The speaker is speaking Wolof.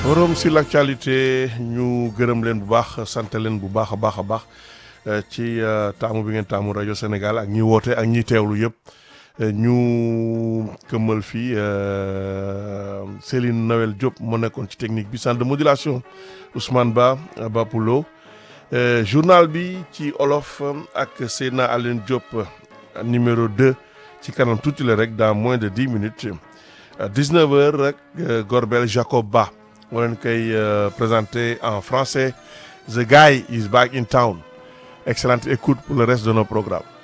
forum sur l'actualité ñu gërëm leen bu baax sant leen bu baax a baax a baax ci taamu bi ngeen taamu rajo Sénégal ak ñi woote ak ñi teewlu yëpp ñu këmmal fii Céline Noël Diop moo nekkoon ci technique bi centre de modulation Ousmane Ba Bapulo journal bi ci olof ak Seydina Aline Diop numéro 2 ci kanam tuuti la rek dans moins de dix minutes 19 heures rek Gorbel Jacob Ba moo leen koy présenté en français The Guy is back in town excellente écoute pour le reste de nos programmes